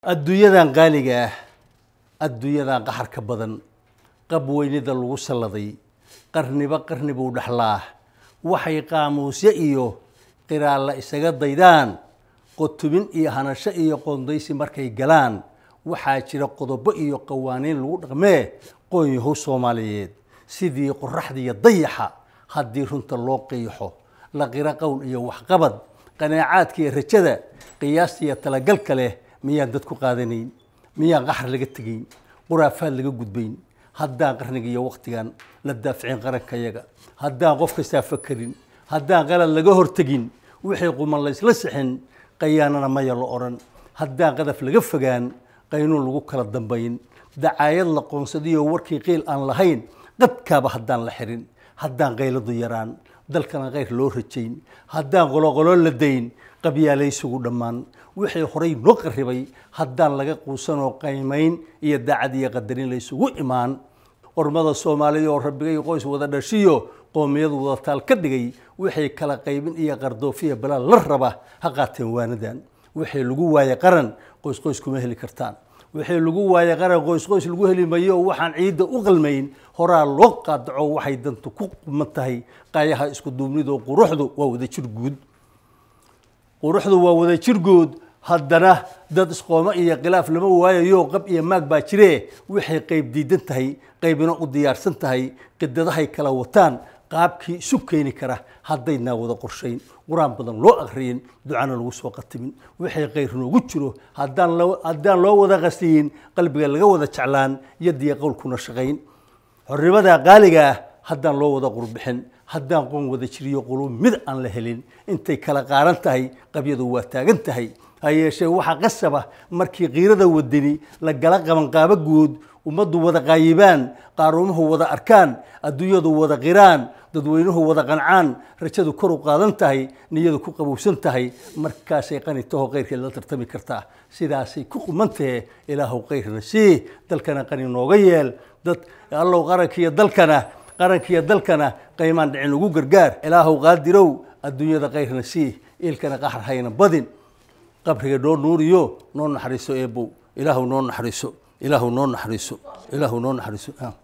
adduunyadan qaaliga ah adduunyadan qaxarka badan qab weynida lagu salladay qarniba qarni buu dhexlaa waxay qaamuusyo iyo qiraalla isaga daydaan qotubin iyo hanasho iyo qoondaysi markay galaan waxaa jira qodobo iyo qawaaniin lagu dhaqmee qoonyahow soomaaliyeed sidii qoraxdiiyo dayaxa haddii runta loo qiixo la qiro qowl iyo waxqabad qanaacaadka iyo rajada qiyaasta iyo talagalka leh miyaan dad ku qaadanayn miyaan qaxar laga tegayn quraafaad laga gudbayn haddaan qarniga iyo waktigan la daaficin qarankayaga haddaan qof kastaa fakarin haddaan qalad laga hortegin wixii quman laysla sixin qayaanana maya la odhan haddaan qadaf laga fogaan qaynuun lagu kala dambayn dacaayad la qoonsadiyo warkii qiil aan lahayn qadkaaba haddaan la xirin haddaan qayladu yaraan dalkana kayr loo rajayn haddaan qoloqolo la dayn qabyaalaysugu dhammaan wixii horay noo qarribay haddaan laga quusanoo qaymayn iyo daacad iyo qadarin laysugu imaan qormada soomaaliya oo rabbigay qoys wada dhashiyo qoomiyadu wada taal ka dhigay wixii kala qaybin iyo qardoofiya balaal la raba ha qaateen waanadan wixii lagu waaye qaran qoys qoys kuma heli kartaan wixii lagu waaye qaran qoys qoys lagu heli mayo oo waxaan ciidda u qalmayn horaa loo qaadaco waxay dantu ku quman tahay qaayaha isku duubnido quruxdu waa wada jir guud quruxdu waa wada jirgood haddana dad isqoomo iyo khilaaf lama waayayo qab iyo maag baa jiree waxay qayb diidan tahay qaybina u diyaarsan tahay qidadahay kala wataan qaabkii isu keeni kara haddaynaa wada qorshayn qur-aan badan loo akriyin ducana lagu soo qatimin wixii khayr noogu jiro haddaan haddaan loo wada qasiyin qalbiga laga wada jeclaan yadiya qowlkuna shaqayn xornimada qaaliga ah haddaan loo wada qurbixin haddaan qoon wada jiriyo qulub mid aan la helin intay kala qaaran tahay qabyadu waa taagan tahay ha yeeshee waxaa qasaba markii kiirada wadani la gala qabanqaabo guud ummaddu wada qaayibaan qaaruumuhu wada arkaan adduunyadu wada qiraan dadweynuhu wada qancaan rajadu kor u qaadan tahay niyadu ku qabowsan tahay markaasay qani taho kayrkeed la tartami kartaa sidaasay ku qumantahe ilaahow kayrna sii dalkana qani nooga yeel dad allow qarankiiyo dalkana qarankiiyo dalkana qaymaan dhicin ugu gargaar ilaahow qaadirow adduunyada kayrna sii iilkana qaxar hayna badin qabriga noo nuuriyo noo naxariiso eebow ilaahu noo naxariiso ilaahu noo naxariiso ilaahu noo naxariiso